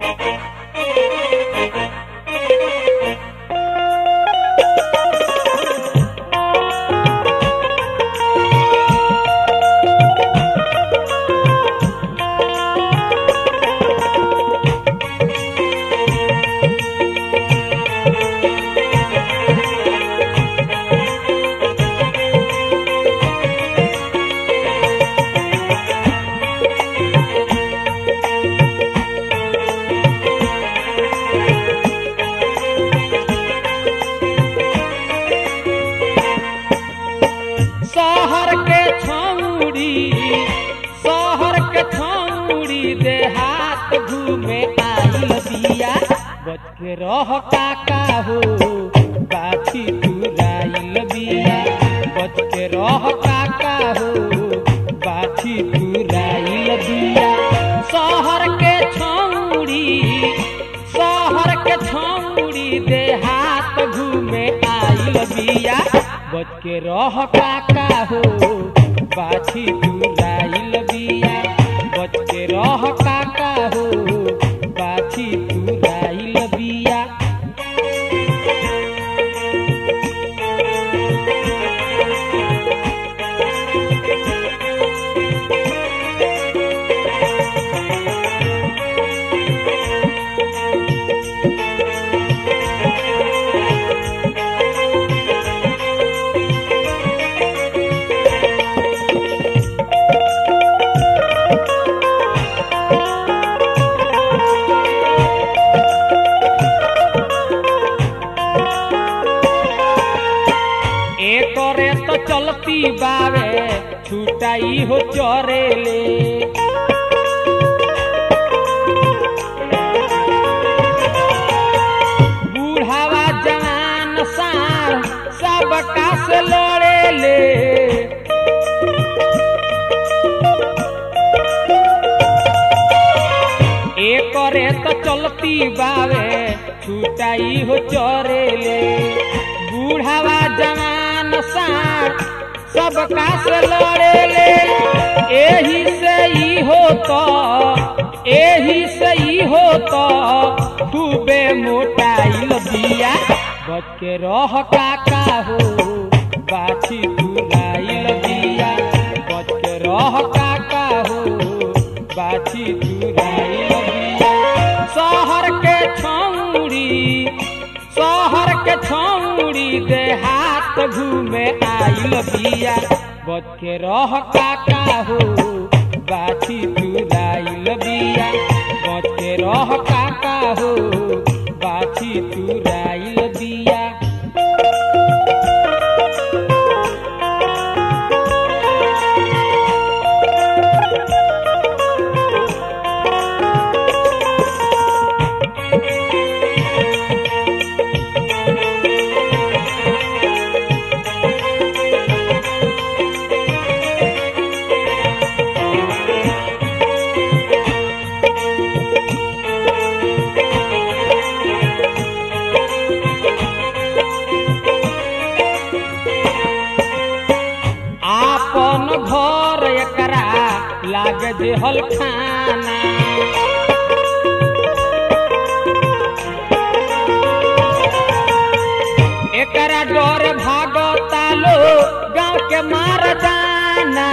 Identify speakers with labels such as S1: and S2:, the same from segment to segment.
S1: शहर के छौड़ी शहर के छौड़ी देहात घूमे आइल बिया बच के रह काका हो बाछी तुराइल बिया बच के रह काका हो बाछी तुराइल बिया शहर के छौड़ी शहर के छौड़ी देहात घूमे आइल बिया बच के रह काका हो बाछी तुराइल बिया बच के रह काका हो बाछी तुराइल बिया एकरे तो चलती बावे छुटाई हो चरेले बूढ़ावा जवान सार सबका से लड़ेले एकरे तो चलती बावे छुटाई हो चरेले बूढ़ावा जवान सार सबका से लड़ेले एही से ई हो तो एही से ई हो तो खूबे मोटाइल बिया बच के रह काका हो बाछी तुराइल बिया बच के रह काका हो बाछी तुराइल बिया शहर के छौड़ी शहर के छौड़ी देहात घूमे आइल बिया बच के रह काका हो बाछी तुराइल बिया बच के रह काका हो बाछी तुराइल बिया आपन घर एकरा लागे जे हलखाना एकरा डर भागता लो गांव के मार जाना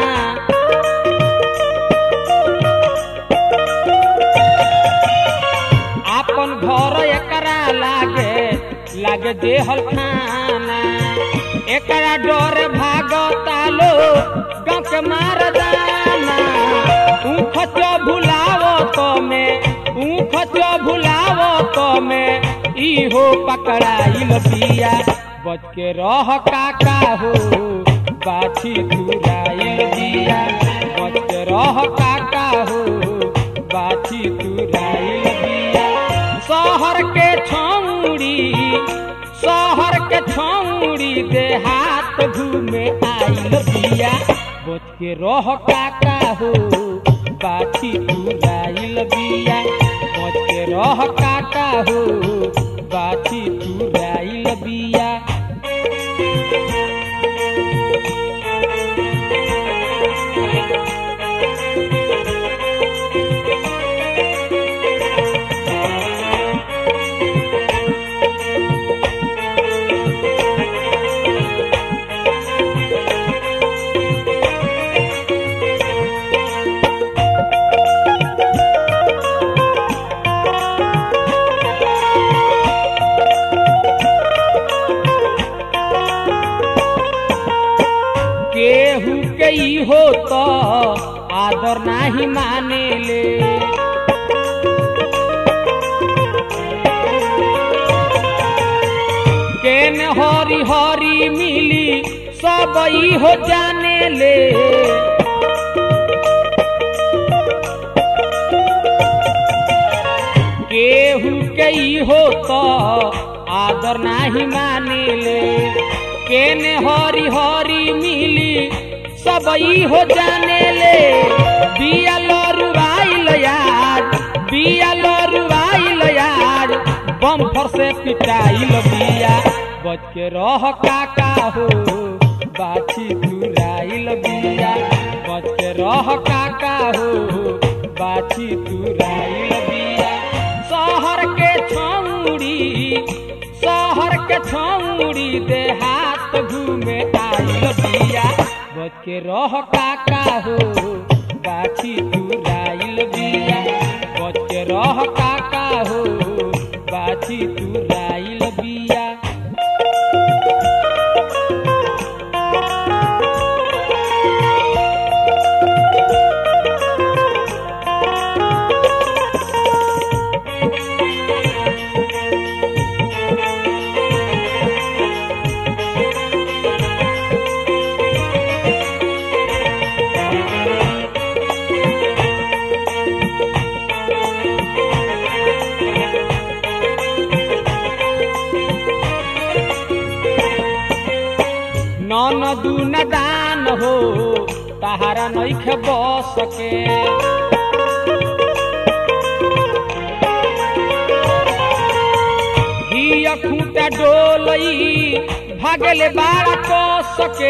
S1: आपन घर एकरा लागे लागे जे हलखाना एकरा डर भागता लो गांव के मार जाना ऊख चो भुलावो तो में ऊख चो भुलावो तो में इहो पकड़ाइल बिया बच के रह काका हो बाछी तुराइल बिया बच के रह काका हो बाछी तुराइल बिया शहर के छौड़ी शहर के छौड़ी देहात घूमे आइल बिया बच के रह काका हो बाछी तुराइल बिया बच के रह काका हो बाछी तुराइल बिया आदर नाही मानेले केन हरी हरी मिली सब ई हो जाने ले केहू के ई हो तो आदर नाही मानेले केने हरी हरी मिली सब ई हो जाने ले बिया लरुआइल यार बिया लरुआइल यार बम्फर से पिटाइल बिया बच के रह काका हो बाछी तुराइल बिया बच के रह काका हो बाछी तुराइल बिया शहर के छौड़ी शहर के छौड़ी दे हाथ घूमे आइल बिया बच के रह काका हो बाछी तुराइल बिया बच के रह काका हो बाछी तुराइल बिया नन दून दान हो तहारा नैखे बस के हिया खूंटा डोलई भागले बाड़ा कस के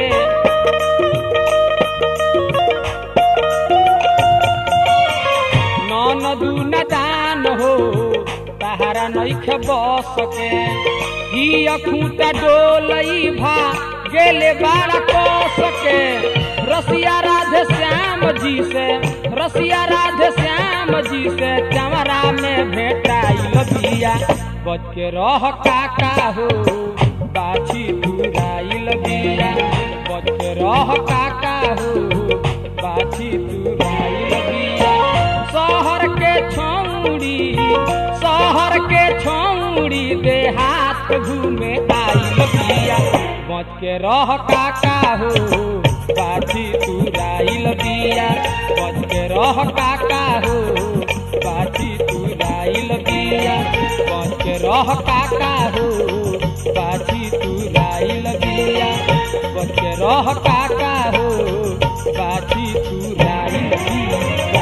S1: नन दून दान हो तहारा नैखे बस के हिया खूंटा डोलई भा गेले बाड़ा कस के रसिया राधे श्याम जी से रसिया राधे श्याम जी से चमरा में भेटाइल बिया बच के रह काका हो बाछी तुराइल बिया बच के रह काका हो बाछी तुराइल बिया शहर के छौड़ी शहर के छौड़ी दे हाथ घूमे आइल बिया बच के रह काका हो बाछी तुराइल बिया बच के रह काका हो बाछी तुराइल बिया बच के रह काका हो बाछी तुराइल बिया बच के रह काका हो बाछी तुराइल बिया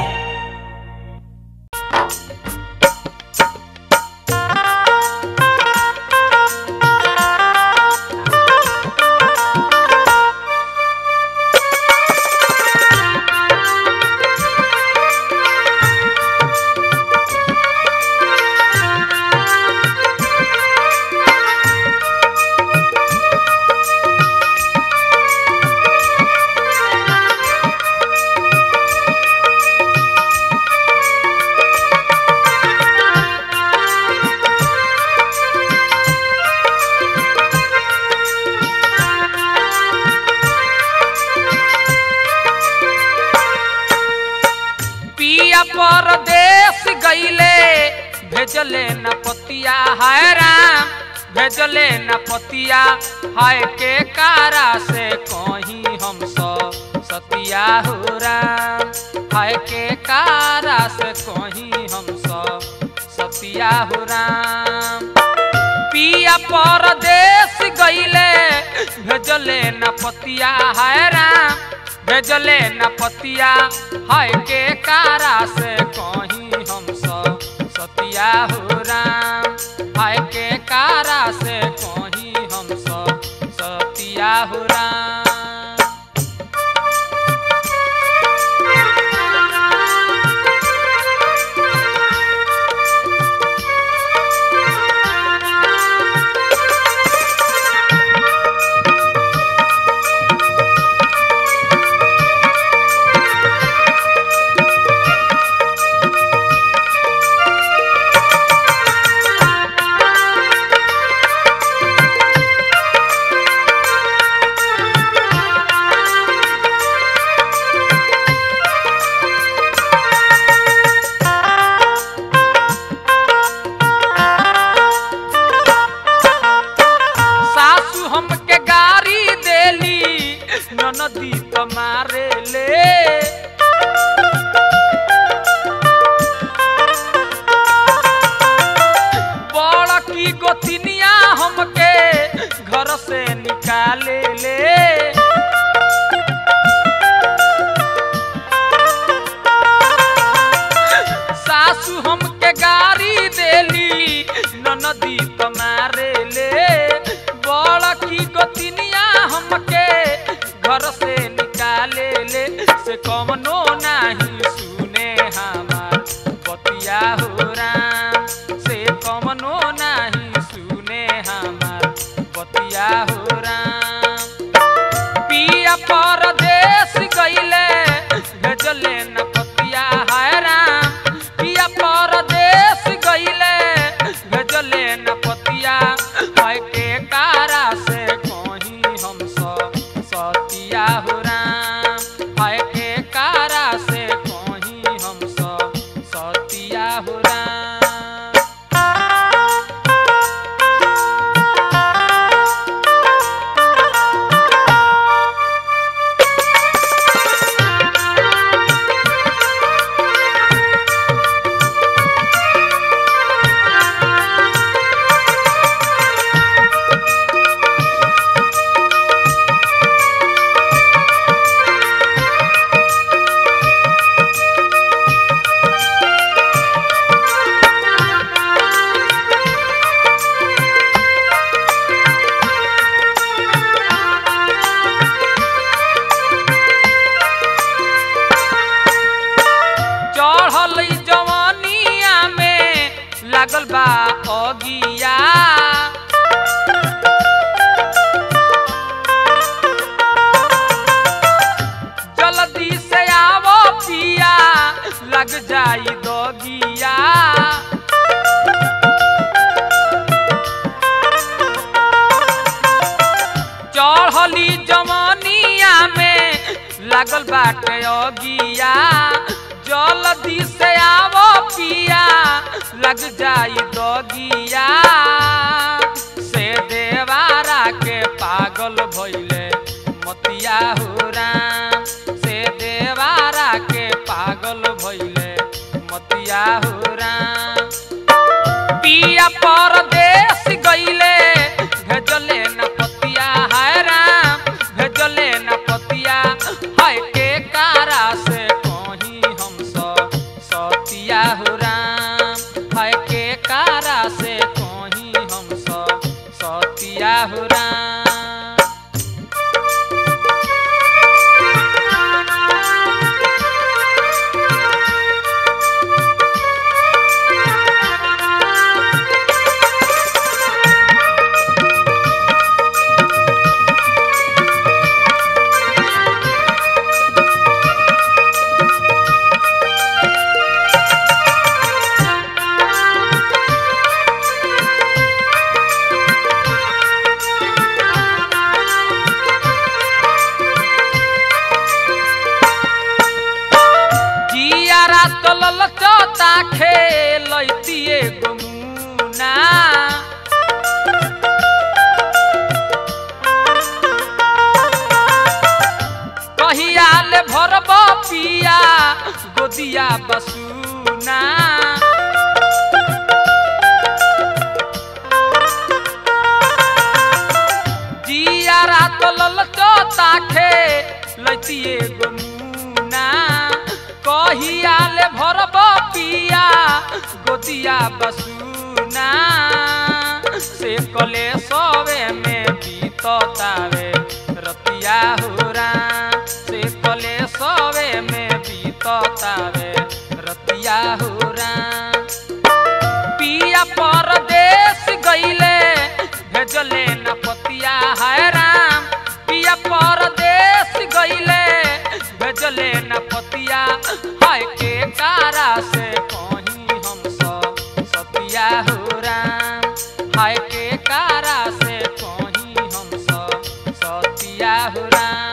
S2: पिया परदेश गईले भेजले न पतिया हाय राम भेजले न पतिया हाय के कारा से कहीं हम सब सतिया हो राम हाय के कारा से कहीं हम सब सतिया हो राम पिया परदेश गईले भेजले न पतिया हाय राम भेजले न पतिया हाय के कारा से कहीं हम सब सतिया हो राम हाय के कारा से कहीं हम सब सतिया हो राम लागल बा अगिया जल्दी से आवो पिया लग जाई दोगिया चढ़ली जमनिया में लागल बाटे अगिया जल्दी से आवो पिया लग जाई दगिया से देवारा के पागल भइले मतिया हो राम से देवारा के पागल भइले मतिया हो राम पिया परदेश गईले भेजले न पतिया हाय राम भेजले न पतिया हाय के कारा से कहीं हम स सतिया हो राम हाय के कारा से कहीं हम स सतिया हो राम जियारा तलल चोता खेलैतिए गमुना कहिया ले भरब पिया गोदिया बसुना जियारा तलल चोता खेलैतिए गमुना कहिया ले भरब पिया गोदिया बसुना से कले सवे में बीततावे रतिया हो राम से कले सवे में बीततावे रतिया हो राम पिया परदेश गईले भेजले न पतिया है राम पिया परदेश गईले भेजले न पतिया हाय के कारा से कहीं हम सब सतिया हो राम हाय के कारा से कहीं हम सब सतिया हो राम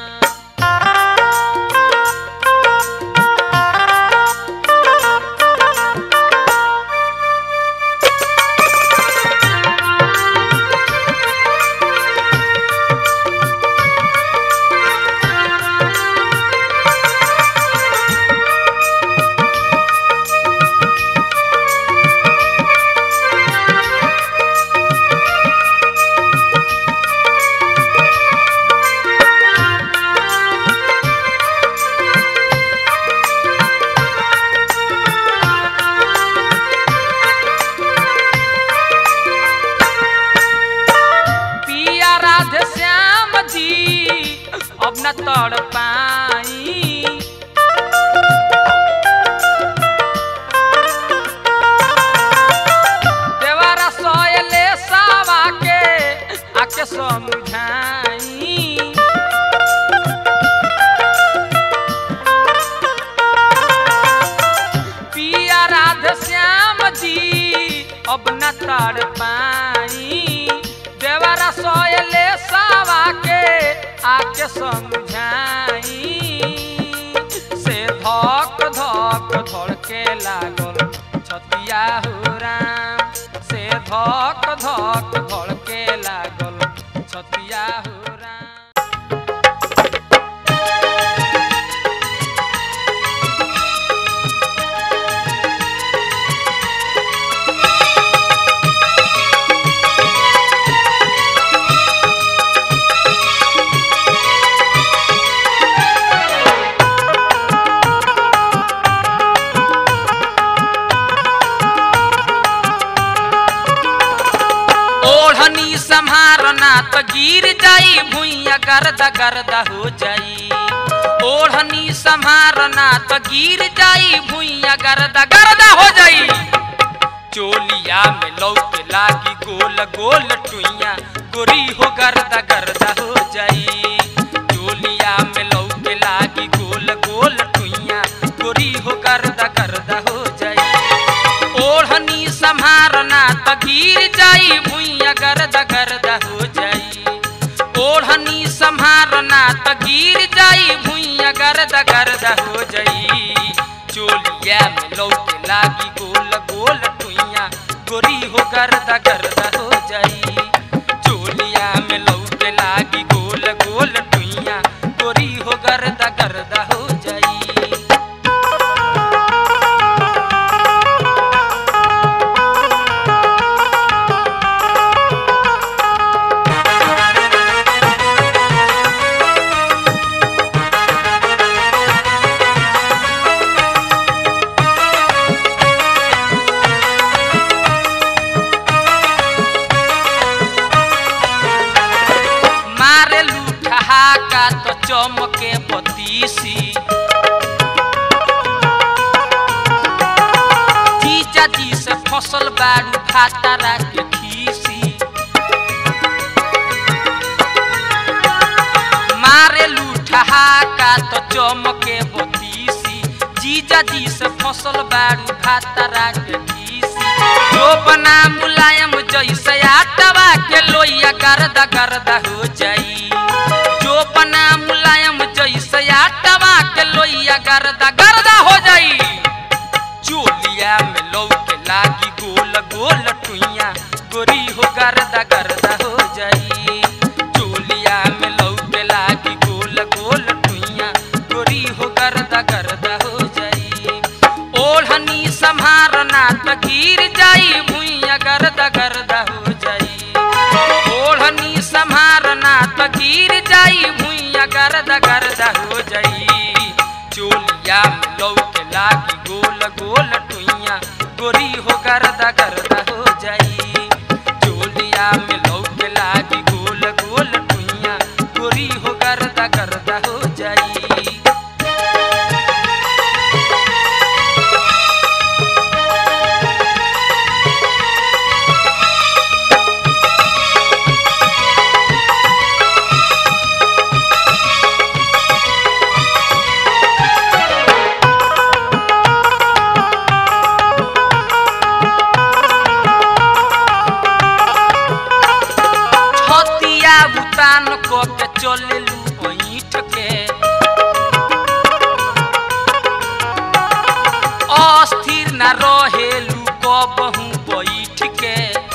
S2: पिया राधे श्याम जी अब न तड़ पाई देवारा सोयले सावा के आके समझाई पिया राधे श्याम जी अब न तड़ पाई देवरा सोयले सावा के आके समझाई से धक धक धड़के लागल छतिया हो राम से धक धक धड़के लागल छतिया हो राम ओढ़नी संभारना तो गिर जाई भुइया गर्दा गर्दा हो जाई ओढ़नी संभारना तो गिर जाई भुइया गर्दा गर्दा हो जाई चोलिया में लौके लागी गोल गोल टुइया गोरी हो गर्दा गर्दा हो जाई चोलिया में लौके लागी गोल गोल टुइया गोरी हो गर्दा गर्दा हो जाई ओढ़नी संभारना त गिर जाई भुइया गर्दा गर्दा हो जाई ओढ़नी संभारना त गिर जाई भुइया गर्दा गर्दा हो जाई चोलिया में लौके लागी गोल गोल टुइया गोरी हो गर्दा गर्दा हो जाई चोलिया में लौके लागी गोल गोल टुइया गोरी हो गर्दा गर्दा हो जाई मारे लूठा का तो चमके बतीसी जीजा जी से फसल बाड़ू भातारा के खीसी मारे लूठा का तो चमके बतीसी जीजा जी से फसल बाड़ू भातारा के खीसी जो बना मुलायम जैसे आटवा के लोइया गर्दा गर्दा हो जाई जो बना मुलायम जैसे आटवा के लोइया गर्दा गर्दा हो जाई चोलिया में लौके लागी गोल गोल टुइया गोरी हो गर्दा गर्दा हो जाई चोलिया में लौके लागी गोल गोल टुइया गोरी हो गर्दा गर्दा हो जाई ओढ़नी संभारना त गिर जाई भुइया गर्दा गर्दा हो जाई ओढ़नी संभारना त गिर जाई भुइया गर्दा गर्दा हो जाई चोलिया में लौके लागी गोल गोल टुइया गोरी हो गर्दा गर्दा हो जाई चोलिया में लौके लागी गोल गोल टुइया गोरी हो गर्दा गर्दा हो जाई छतिया बुतान क के चलेलू ऐठ के अस्थिर न रहेलू कबहू बैठ के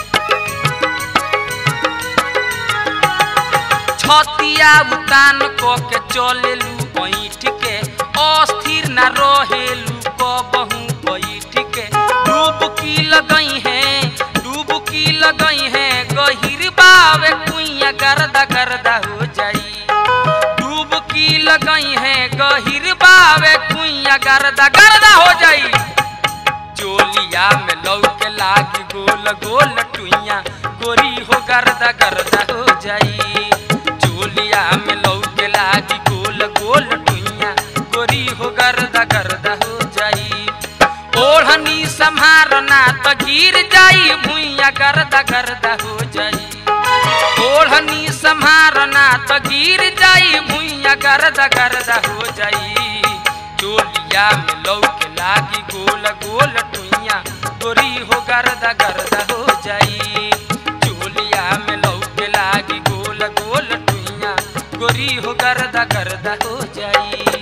S2: छतिया बुतान क के चलेलू ऐठ के अस्थिर न रहेलू कबहू बैठ के डूबकी लगई है डूबकी लगई है गहिर बावे कुइया गर्दा गर्दा हो जाई डूबकी लगई है गहिर बावे कुइया गर्दा गर्दा हो जाई चोलिया में लौके लागी गोल गोल टुइया गोरी हो गर्दा गर्दा हो जाई चोलिया में लौके लागी गोल गोल टुइया गोरी हो गर्दा गर्दा हो जाई ओढ़नी संभारना त गिर जाई भुइया गर्दा गर्दा हो जाई ओढ़नी संभारना त गिर जाई भुइया गर्दा गर्दा हो जाई चोलिया में लौके लागी गोल गोल टुइया गोरी हो गर्दा गर्दा हो जाई चोलिया में लौके लागी गोल गोल टुइया गोरी हो गर्दा गर्दा हो जाई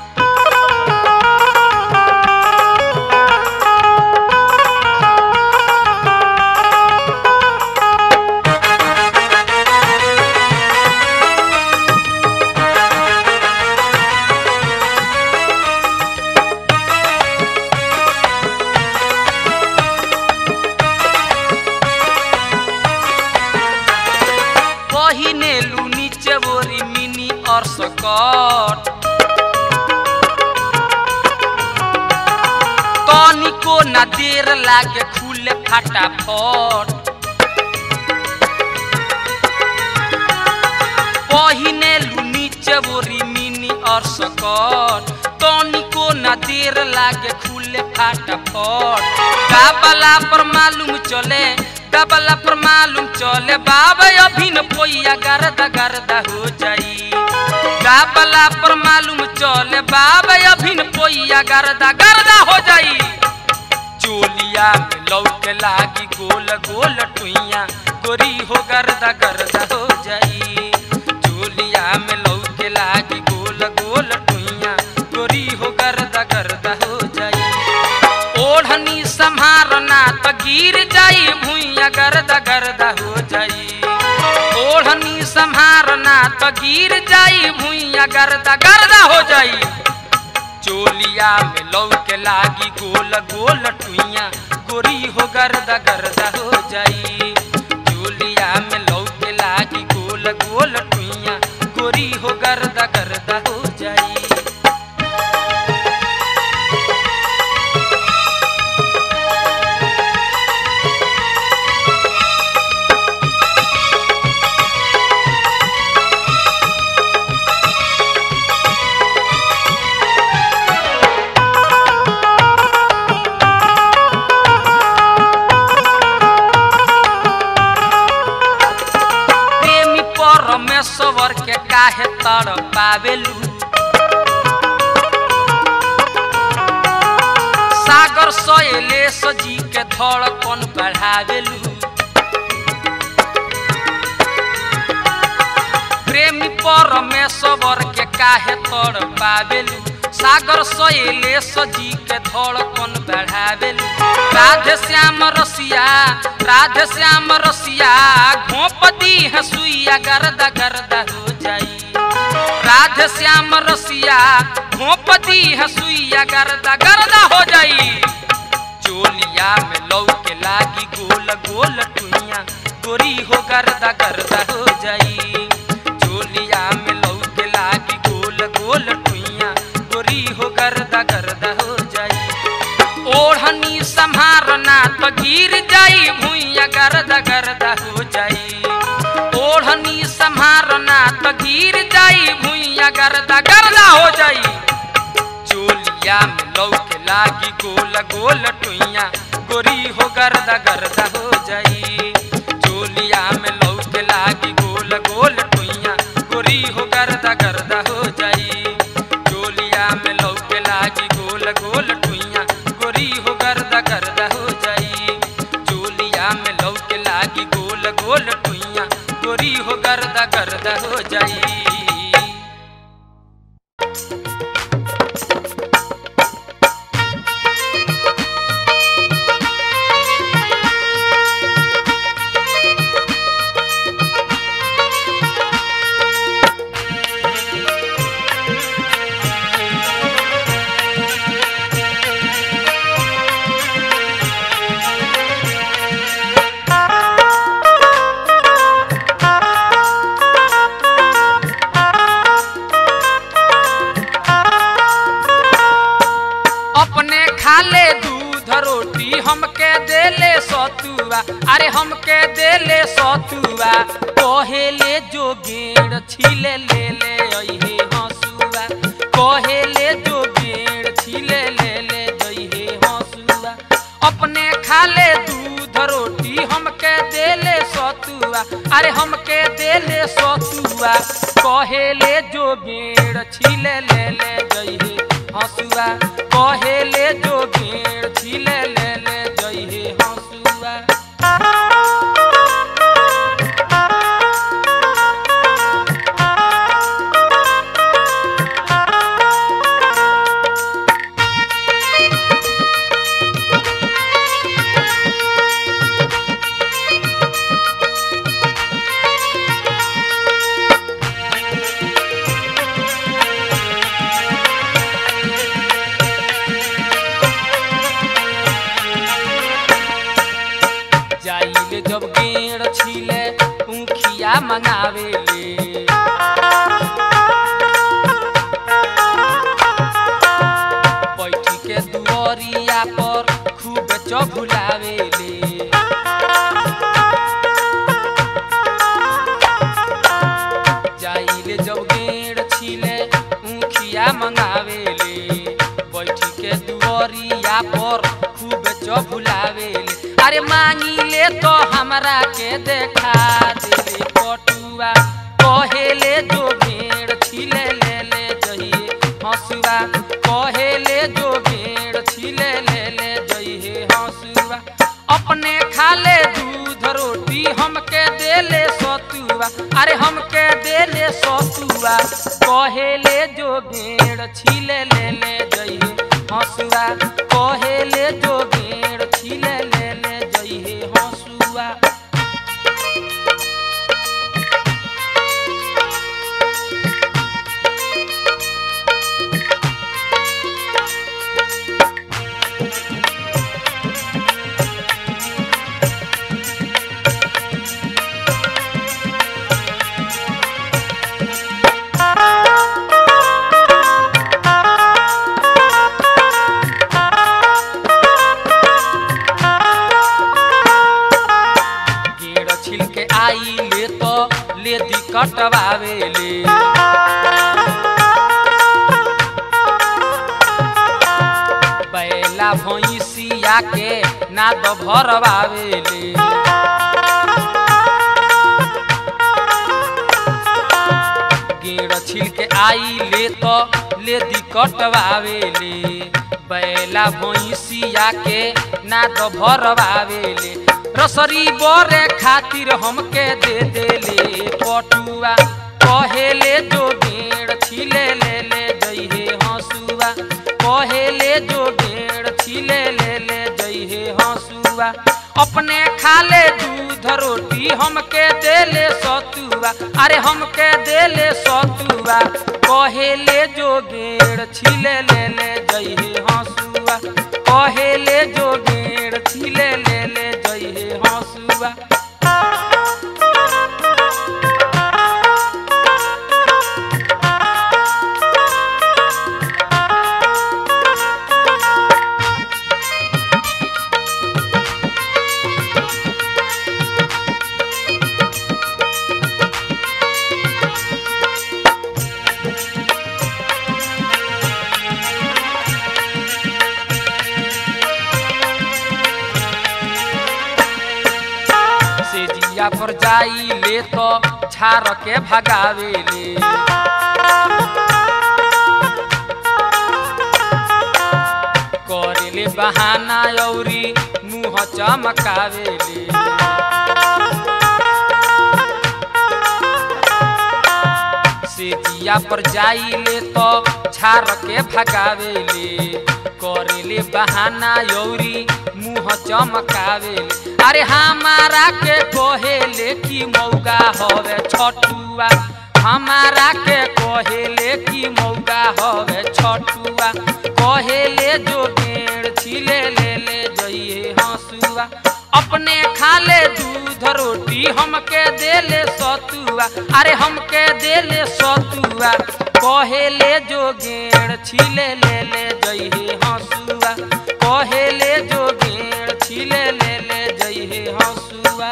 S2: पहिने लू नीचे बोरी मिनी और सकट तनिको ना देर लागे खुले फटाफट पहिने लू नीचे बोरी मिनी और सकट तनिको तनिको न देर लागे खुले फाटाफट गाबला पर मालूम चले गाबला पर मालूम चले बाबा अभिन पोइया गर्दा गर्दा हो जाई गाबला पर मालूम चले बाबा अभिन पोइया गर्दा गर्दा हो जाई चोलिया में लौके लागी गोल गोल टुइया गोरी हो गर्दा गर्दा हो जाई चोलिया में लौके लागी गोल गोल टुइया गोरी हो गर्दा गर्दा हो जाई ओढ़नी संभारना त गिर जाई भुइया गर्दा गर्दा हो जाई ओढ़नी संभारना त गिर जाई भुइया गर्दा गर्दा हो जाई चोलिया में लौके लागी गोल गोल टुइया गोरी हो गर्दा गर्दा हो जाई चोलिया में लौके लागी गोल गोल टुइया गोरी हो गर्दा गर्दा हो जाई प्रेमी परमेश्वर के काहे तर पावेलू सागर सयले सजी के धड़कन बढ़ावेलू प्रेमी परमेश्वर के काहे तर पावेलू सागर सयले सजी के धड़कन बढ़ावेलू राधे श्याम रसिया राधे श्याम रसिया घोपदी हसुइया गर्दा गर्दा हो जाई राधे श्याम रसिया घोपदी हसुइया गर्दा गर्दा हो जाई चोलिया में लौके लागी गोल गोल टुइया गोरी हो गर्दा गर्दा हो जाई चोलिया में लौके लागी गोल गोल टुइया गोरी हो गर्दा गर्दा हो जाई ओढ़नी संभारना तो गिर जाई भुइया गर्दा गर्दा हो जाई ओढ़नी संभारना तो गिर जाई भुइया गर्दा गर्दा हो जाई चोलिया में लौके लागी गोल गोल टुइया गोरी हो गर्दा गर्दा हो जाई चोलिया में लौके लागी गोल गोल टुइया गोरी हो गर्दा गर्दा हो जाई चोलिया में लौके लागी गोल गोल टुइया गोरी हो गर्दा गर्दा हो जाई चोलिया में लौके लागी गोल गोल टुइया गोरी हो गर्दा गर्दा हो जाई अपने खाले दूध रोटी हमके देले सतुआ अरे हमके देले सतुआ कहेले जो गेड़ छिले ले ले अइहे हसुआ कहेले जो गेड़ छिले ले ले जइहे हसुआ अपने खाले दूध रोटी हमके देले सतुआ अरे हमके देले सतुआ कहेले जो गेड़ छिले ले ले जइहे हसुआ कहेले जो गेड़ छिले ले ले जइहे हसुआ जाइले जब गेड़ छिले ऊखिया मंगावेले बैठी के दुआरिया पर खूब चभुलावेले जाइले जब गेड़ छिले ऊखिया मंगावेले दुअरिया पर खूब चबुलावेले अरे मांगी ले तो हमरा के देखा देले पटुआ कहेले जो भेड़ छिले ले ले जइए हंसुआ कहेले जो भेड़ छिले ले ले जइए हंसुआ अपने खाले दूध रोटी हमके देले सतुआ अरे हमके देले सतुआ कहेले जो भेड़ छिले ले ले जइए हंसुआ कहेले जो भेड़ छिले ले ले जइए हंसुआ गेड़ छिल के आई ले तो ले दी कटवावेले बैला भैंसिया के नाद भरवावेले गेड़ छिल के आई ले तो ले दी कटवावेले बैला भैंसिया के नाद भरवावेले रसरी बरे खातिर हमके दे देले पटुआ कहेले जो गेड़ छिले ले ले जइहे हंसुआ कहेले जो गेड़ छिले ले ले जइहे हंसुआ अपने खाले दूध रोटी हमके देले सतुआ अरे हमके देले सतुआ कहेले जो गेड़ छिले ले ले जइहे हंसुआ कहेले जो गेड़ छिले ले ले जइहे हंसुआ से जिया पर जाई ले तो छार के भगावेले करेले बहाना औरी मुँह चमकावेले से जिया पर जाई ले तो छार के भगावेले करेले बहाना यौरी मुँह चमकावेले अरे हमारा के कहेले कि मौगा हवे छठुआ हमारा के कहेले कि मौगा हवे छठुआ कहेले जो गेड़ छिले ले ले जइए हंसुआ अपने खाले दूध रोटी हमके देले सतुआ अरे हमके देले सतुआ कहेले जो गेड़ छिले ले ले जइहे हंसुआ कहेले जो गेड़ छिले ले ले जइहे हंसुआ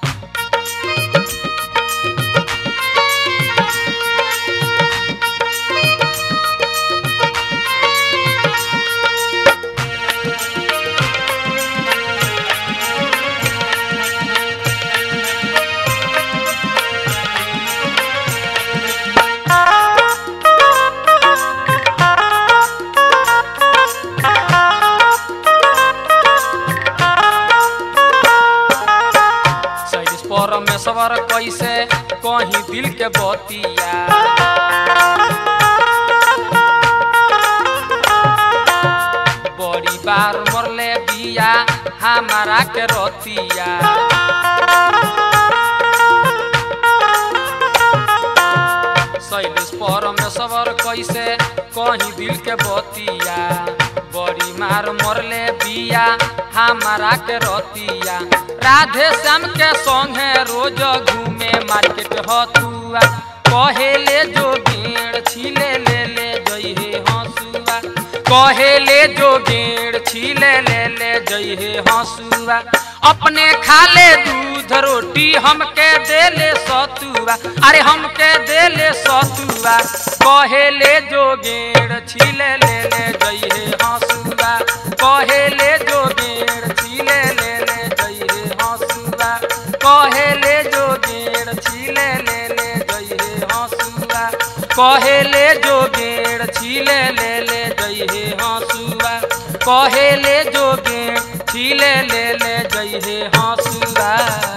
S2: सैलिस परमेश्वर कैसे कहीं दिल के बतिया बड़ी बार मरले बिया हमारा के रतिया शैलेश परमेश्वर कैसे कहीं दिल के बतिया बड़ी मार मरले बिया हमारा के रतिया राधे श्याम के संगे रोज घूमे मार्केट हतुआ कहेले जो गेड़ छिले ले ले जइहे हंसुआ कहेले जो गेड़ छिले ले ले जइहे हंसुआ अपने खाले दूध रोटी हमके देले सतुआ अरे हमके देले सतुआ कहेले जो गेड़ छिले ले ले जइहे हंसुआ कहेले जो गेड़ छीले ले ले जइहे हंसुआ कहेले जो गेड़ छीले ले ले जइहे हंसुआ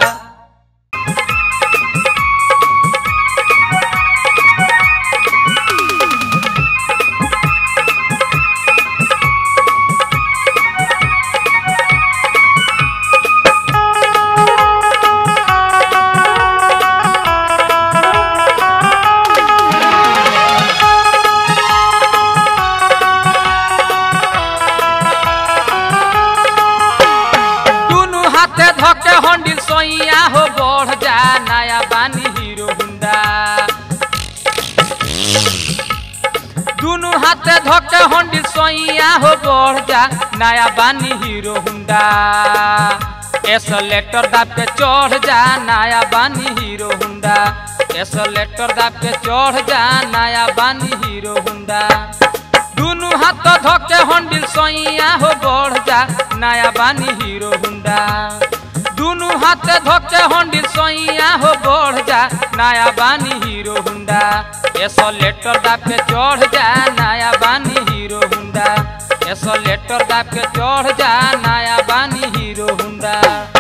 S2: दुनु हाथे धके हंडिल सोइया हो बढ़ जा नया बानी हीरो हुंडा दुनु हाथे धके हंडिल सोइया हो बढ़ जा नया बानी हीरो हुंडा एसलेटर दाब के चढ़ जा नया बानी हीरो हुंडा एसलेटर दाब के चढ़ जा नया बानी हीरो हुंडा दुनु हाथ धके हंडिल सोइया हो बढ़ जा नया बानी हीरो हुंडा दुनु हाथ धके हंडिल सोइया हो बढ़ जा नया बानी हीरो हुंडा एसो लेटर दाब के चढ़ जा नया बानी हीरो हुंडा एसो लेटर दाब के चढ़ जा नया बानी हीरो हुंडा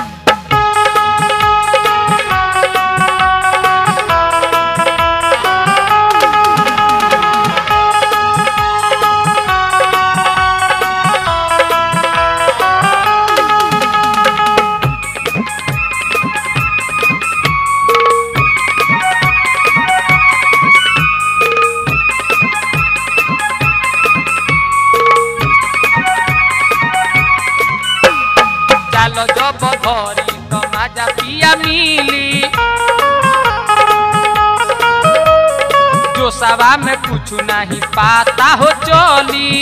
S2: चालो जब धरी तो माजा पिया मिली जो सवा में कुछ नहीं पाता हो चली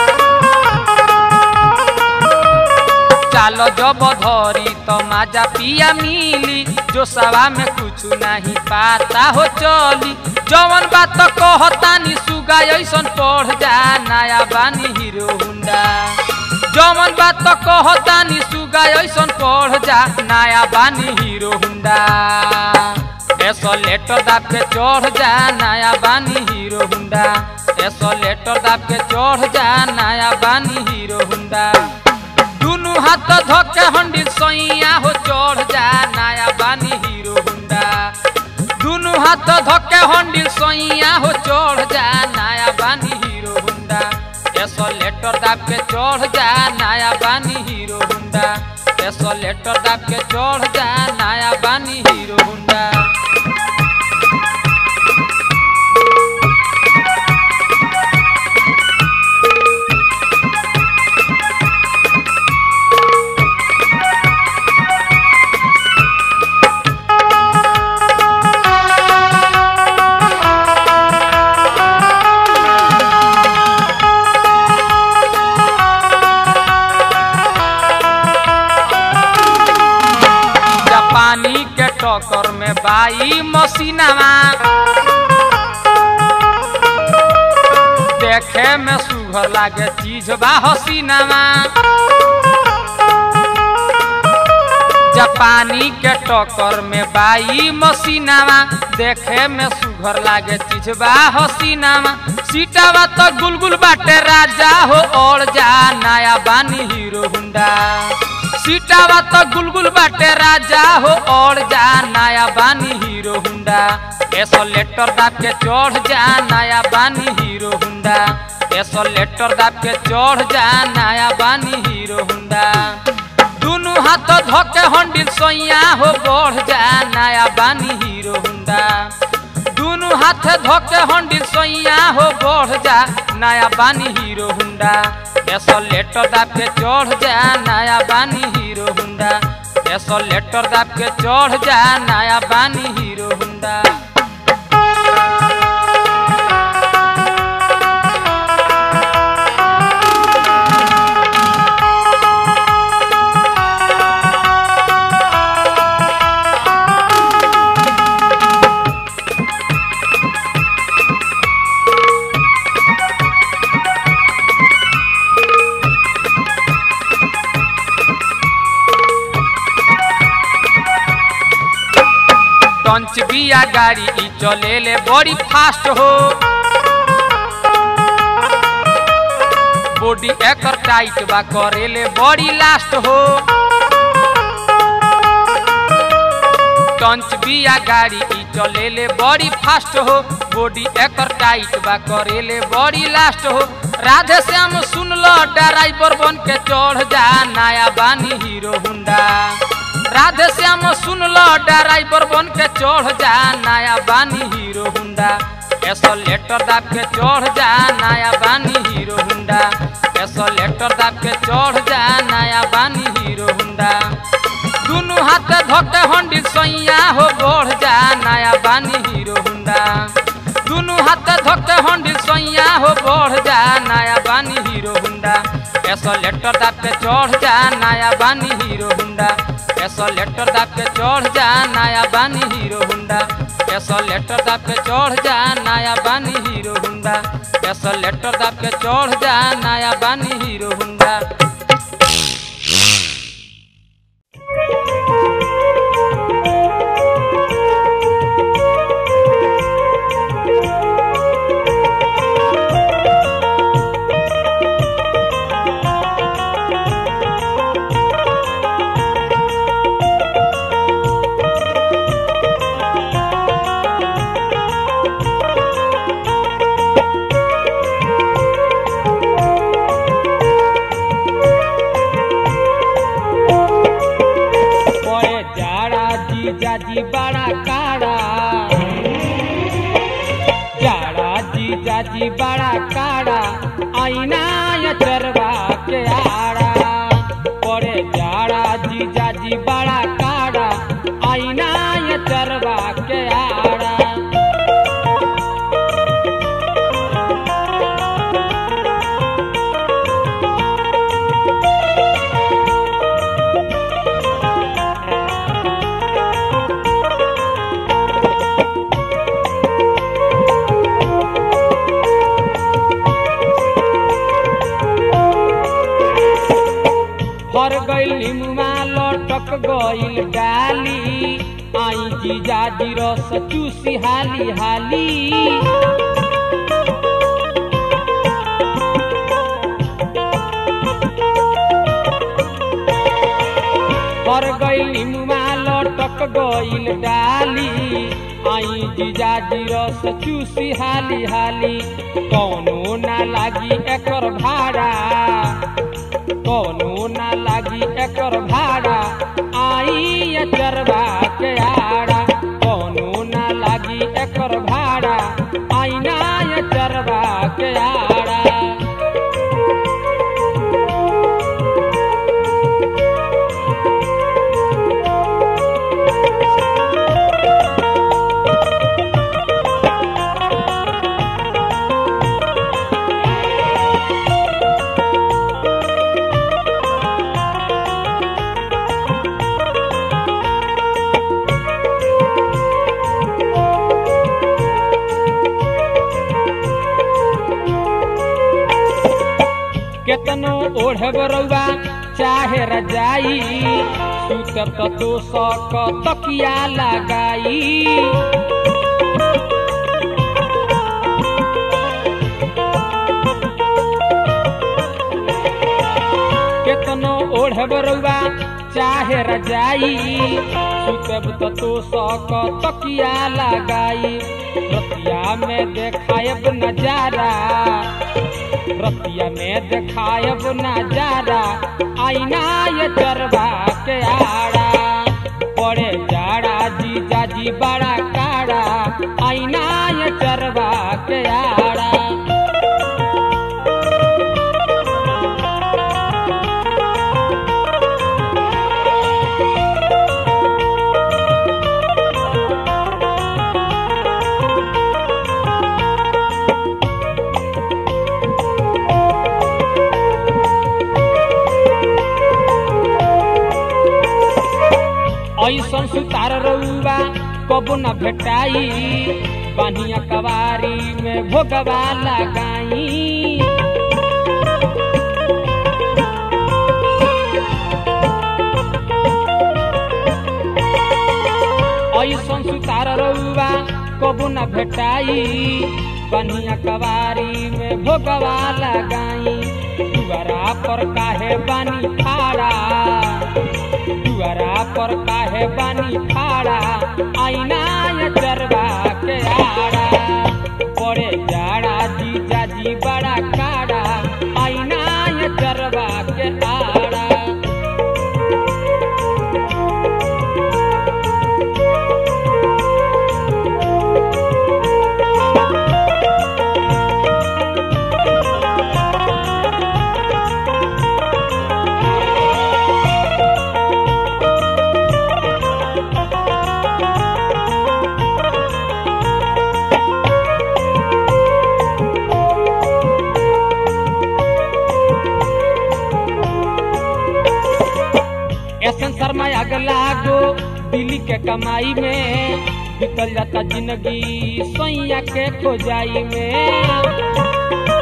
S2: चालो जब धरी तो माजा पिया मिली जो सवा में कुछ नहीं पाता हो चली जवन बात कहतानी सुगा ऐसन पढ़ जा नया बानी हीरो हुंडा जमन बात कहतानी सुगा ऐसन पढ़ जा नया बानी हीरो हुंडा एसो लेटर दाब के चढ़ जा नया बानी हीरो हुंडा एसो लेटर दाब के चढ़ जा नया बानी हीरो हुंडा दुनु हाथ धके हंडिल सैया हो चढ़ जा नया बानी हीरो हुंडा दुनु हाथ धके हंडिल सैया हो चढ़ जा नया बानी हीरो हुंडा एसो लेटर दाब के चढ़ जा नया बानी हीरो हुंडा एसो लेटर दाब के चढ़ जा नया बानी हीरो हुंडा जापानी के टक्कर में बाई मसीनावा देखे में सुघर लागे चीज बा हसीनावा जापानी के टक्कर में बाई मसीनावा देखे में सुघर लागे चीज बा हसीनावा सीटावा तो गुलगुल बाटे राजा हो और जा नया बानी हीरो हुंडा सीटावा तो गुलगुल बाटे राजा हो और जा नया बानी हीरो हुंडा एसो लेटर दाब के चढ़ जा नया बानी हीरो हुंडा एसो लेटर दाब के चढ़ जा नया बानी हीरो हुंडा दुनु हाथ धके हंडिल सोइया हो बढ़ जा नया बानी हीरो हुंडा दुनु हाथ धके हंडिल सोइया हो बढ़ जा नया बानी हीरो हुंडा एसो लेटर दाब के चढ़ जा नया बानी हीरो हुंडा एसो लेटर दाब के चढ़ जा नया बानी हीरो हुंडा टंच बिया गाड़ी ई चलेले बड़ी फास्ट हो बॉडी एकर टाइट बा करेले बड़ी लास्ट हो टंच बिया गाड़ी ई चलेले बड़ी फास्ट हो बॉडी एकर टाइट बा करेले बड़ी लास्ट हो राधे श्याम सुन लो ड्राइवर बन के चढ़ जा नया बानी हीरो हुंडा राधे श्याम सुन लो ड्राइवर बन के चढ़ जा नया बानी हीरो हुंडा ऐसा लेटर दाब के चढ़ जा नया बानी हीरो हुंडा ऐसा लेटर दाब के चढ़ जा नया बानी हीरो हुंडा दुनु हाथ धोके हंडी सैया हो बढ़ जा नया बानी हीरो हुंडा दुनु हाथ धोके हंडी सैया हो बढ़ जा नया बानी हीरो हुंडा ऐसा लेटर दाब के चढ़ जा नया बानी हीरो हुंडा ऐसा लेटर दाब के चढ़ जा नया बानी हीरो हुंडा ऐसा लेटर दाब के चढ़ जा नया बानी हीरो हुंडा ऐसा लेटर दाब के चढ़ जा नया बानी हीरो हुंडा
S1: পরে যারা জিজা জি বাড়া কাড়া যারা জিজা জি বাড়া কাড়া আইনা চরবা के आड़ा পরে যারা জিজা জি বাড়া কাড়া আইনা চরবা के आड़ा फर गइल निमुमा लटक गइल डाली आई जीजा जी रस चूसी हाली हाली फर गइल निमुमा लटक गइल डाली आई जीजा जी रस चूसी हाली हाली कौनो ना लागी एकर भाड़ा कौनो ना लागी एकर भाड़ा आई चरवा के आड़ा कौनो ना लागी एकर भाड़ा आई ना चरवा के आड़ा केतनो ओढ़ब रउआ चाहे रजाई सुतब त तो सक तकिया लगाई केतनो ओढ़ब रउआ चाहे रजाई सुतब त तो सक तकिया लगाई रतिया में देखायब नजारा रतिया में देखायब नजारा आईना ये चरवा के आड़ा पड़े जाड़ा जीजा जी बड़ा काड़ा आईना ये चरवा के आड़ा ऐसन सुतार रउआ कबो न भेटाई बानिया कवारी में भोगवा लगाई ऐसन सुतार रउआ कबो न भेटाई बनिया कवारी में भोगवा लगाई दुआरा पर काहे बानी खाड़ा दुआरा पर काहे बानी खाड़ा आईना ये चरवा के आड़ा पड़े जाड़ा जीजा जी बड़ा काड़ा आईना ये चरवा के आड़ा एसन शर्मा अगला गो दिल्ली के कमाई में बीतल जाता जिंदगी सैया के खोजाई में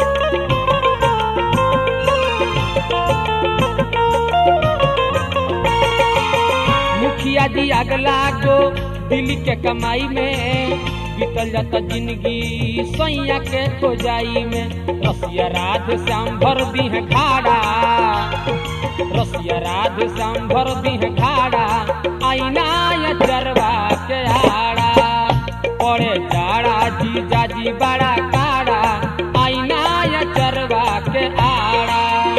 S1: मुखिया जी अगला गो दिल्ली के कमाई में बीतल जाता जिंदगी सैया के खोजाई में रसिया राध श्याम भर दी है खाड़ा रसिया राध श्याम भर दी है खाड़ा आईना या चरवा के आड़ा पड़े जाड़ा जीजा जी बड़ा काड़ा आईना या चरवा के आड़ा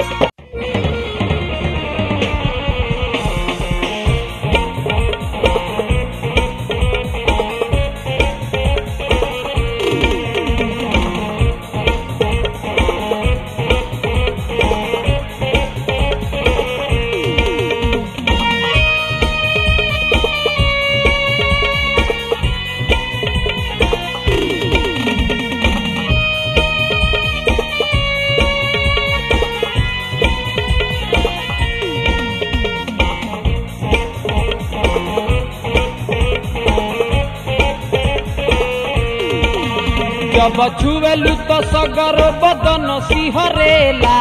S1: जब छुएलु तो सगर बदन सिहरेला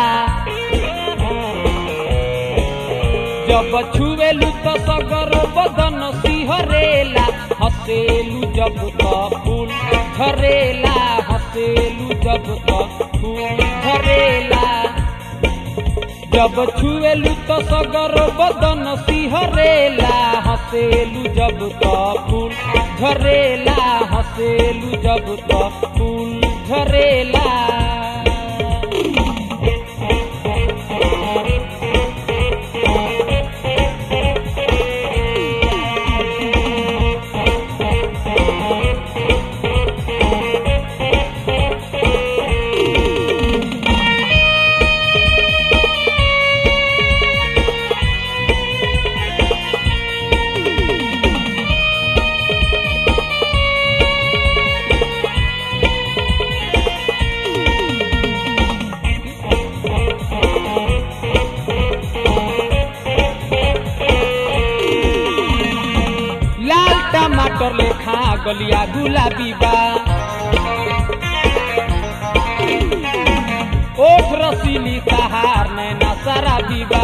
S1: जब छुएलु तो सगर बदन सिहरेला हसेलु जब तो फूल झरेला हसेलु जब तो फूल झरेला जब छुएलु तो सगर बदन सिहरेला हसेलु जब तो फूल झरेला हसेलु जब तो फूल झरेला लाल टमाटर लेखा गलिया गुलाबी बा ओठ रसीली सहार नैना शराबी बा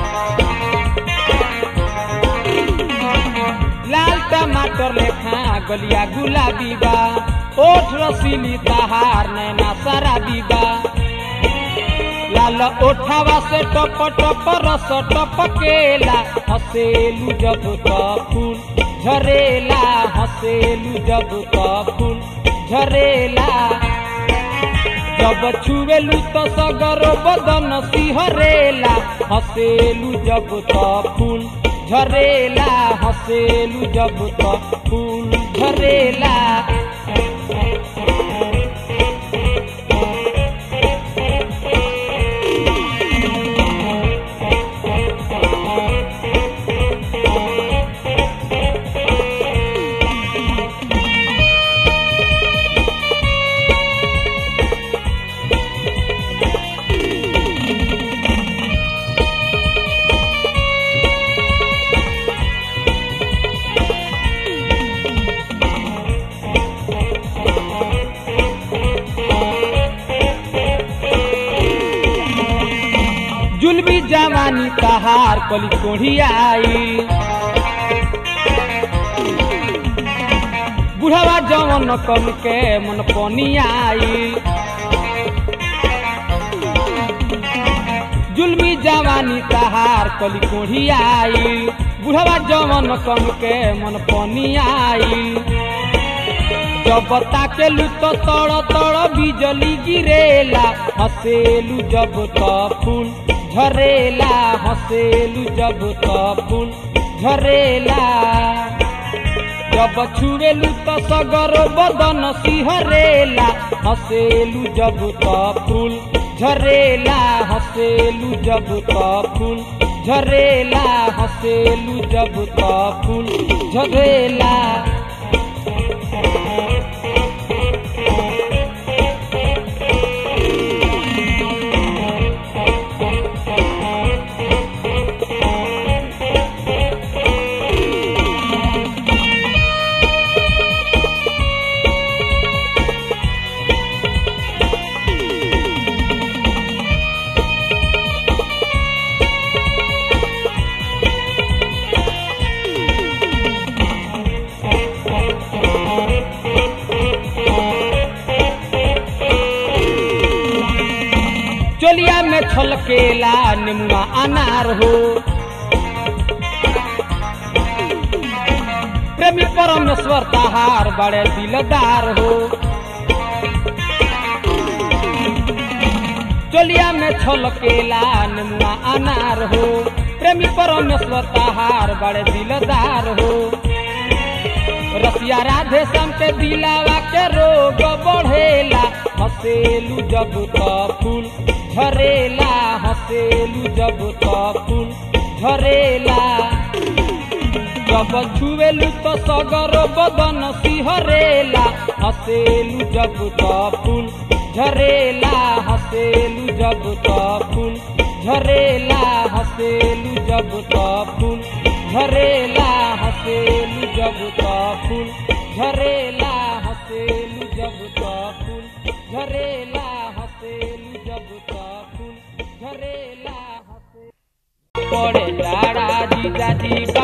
S1: लाल टमाटर लेखा गलिया गुलाबी बा ओठ रसीली सहार नैना शराबी बा लाल ओठावा से टप टप रस टपकेला हसेलू जब तो फूल झरेला हसेलू जब तो फूल झरेला जब छुएलू तो सगर बदन सिहरेला हसेलू जब तो फूल झरेला हसेलू जब तो फूल झरेला जुलमी जवानी तहार कली कोढ़ी आई बुढ़वा जवन कम के मन पनी आई जुलमी जवानी तहार कली कोढ़ी आइल बुढ़वा जवन कम के मन पनी आइल जब ताकेलू तो तड़ तड़ बिजली गिरेला हसेलू जब तो फूल झरेला हसेलू जब तो फूल झरेला जब छुएलू तो सगर बदन सिहरेला हसेलू जब तो फूल झरेला हसेलू जब तो फूल झरेला हसेलू जब तो फूल झरेला चोलिया में छलकेला निमुआ अनार हो प्रेमी परमेश्वर तहार बड़े दिलदार हो चोलिया में छलकेला निमुआ अनार हो प्रेमी परमेश्वर तहार बड़े दिलदार हो रसिया राधे श्याम के दिलावा के रोग बढ़ेला हसेलू जब तो फूल झरेला हसेलू जब तो फूल झरेला जब छुएलू तो सगर बदन सिहरेला हसेलू जब तो फूल झरेला हसेलू जब तो फूल झरेला हसेलू जब तो फूल झरेला हसेलू जब तो फूल झरेला हसेलू जब तो फूल झरेला हसेलू जब तो फूल झरेला हसे पड़े लाड़ा जीजा जी